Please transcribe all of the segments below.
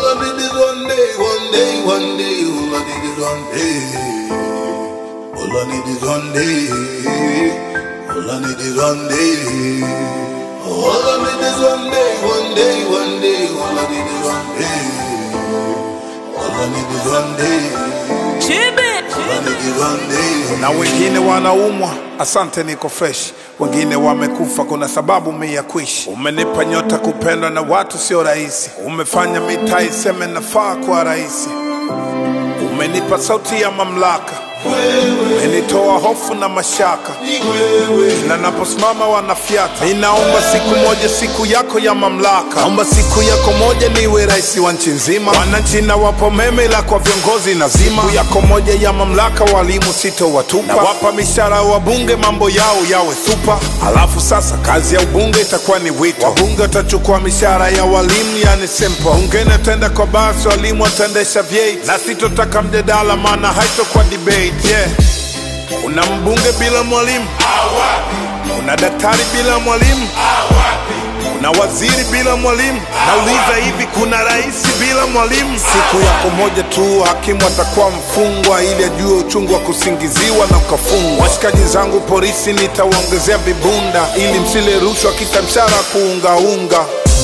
All I need is one day, one day, one day. All I need is one day. All I need is one day. All I need is one day. All I need is one day, one day, one day. All I need is one day. All I need is one day. All I need is one day. na wengine wanaumwa, asante, niko fresh. Wengine wamekufa, kuna sababu mi ya kuishi. Umenipa nyota kupendwa na watu, sio rahisi. Umefanya mitaa iseme nafaa kwa rahisi. Umenipa sauti ya mamlaka, umenitoa hofu na mashaka na naposimama wanafyata. Ninaomba siku moja, siku yako ya mamlaka, naomba siku yako moja niwe rais wa nchi nzima. Wananchi na wapo meme, ila kwa viongozi nazima. Siku yako moja ya mamlaka, walimu sitowatupa, na wapa mishahara wabunge, mambo yao yawe supa. Alafu sasa kazi ya ubunge itakuwa ni wito, wabunge watachukua mishahara ya walimu, yani simple. Bungeni ataenda kwa basi, walimu wataendesha vyeti, na sitotaka mjadala, maana haitokuwa debate yeah. Una mbunge bila mwalimu, una daktari bila mwalimu, una waziri bila mwalimu. Nauliza, hivi kuna rais bila mwalimu? Siku yako moja tu hakimu atakuwa mfungwa, ili ajue uchungu wa kusingiziwa na ukafungwa. Washikaji zangu polisi nitawaongezea vibunda, ili msile rushwa kisa mshahara kuungaunga.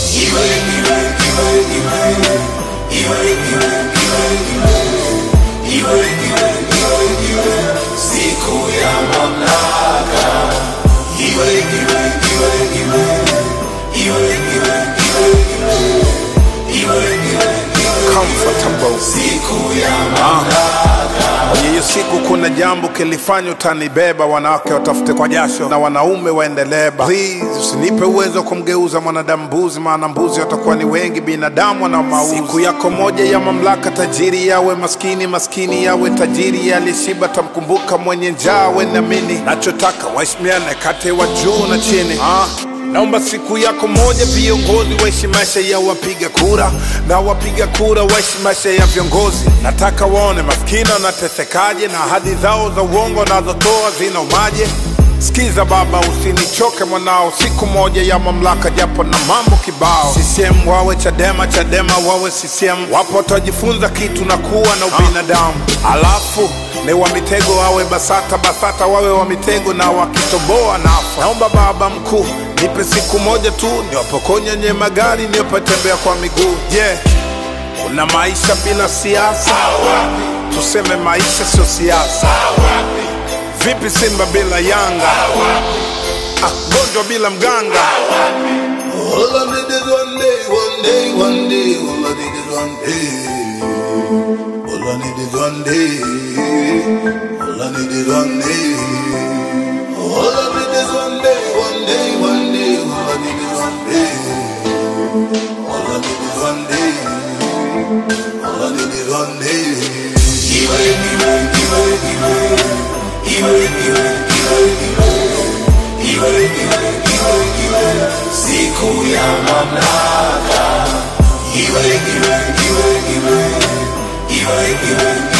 Comfortable. Kwenye hiyo siku kuna jambo kilifanya utanibeba, wanawake watafute kwa jasho na wanaume waendeleba. Please usinipe uwezo wa kumgeuza mwanadamu mbuzi, maana mbuzi watakuwa ni wengi, binadamu wana mauzi. Siku yako moja ya mamlaka, tajiri yawe maskini, maskini yawe tajiri, aliyeshiba tamkumbuka, mwenye njaa wenamini. Nachotaka waheshimiane kati ya wa juu na chini ah. Naomba siku yako moja viongozi waishi maisha ya wapiga kura na wapiga kura waishi maisha ya viongozi. Nataka waone maskini wanatesekaje na ahadi zao za uongo wanazotoa zinaumaje. Sikiza baba, usinichoke mwanao, siku moja ya mamlaka, japo na mambo kibao. CCM wawe Chadema, Chadema wawe CCM, wapo watajifunza kitu na kuwa na ubinadamu. Alafu ni wa mitego wawe Basata, Basata wawe wa mitego na wakitoboa nafa. Naomba baba mkuu, nipe siku moja tu niwapokonya nye magari niwapatembea kwa miguu. Je, yeah. Kuna maisha bila siasa? Tuseme maisha sio siasa. Vipi Simba bila Yanga? Ah, gonjwa bila mganga. All I need is one day, one day, one day. All I need is one day. All I need is one day. All I need is one day. All I need is one day, one day, one day. All I need is one day. All I need is one day. All I need is one day. Iwe, iwe, iwe, iwe. Iwe, iwe, iwe, iwe. Iwe, iwe, iwe, iwe. Siku ya mamlaka. Iwe, iwe, iwe, iwe. Iwe, iwe,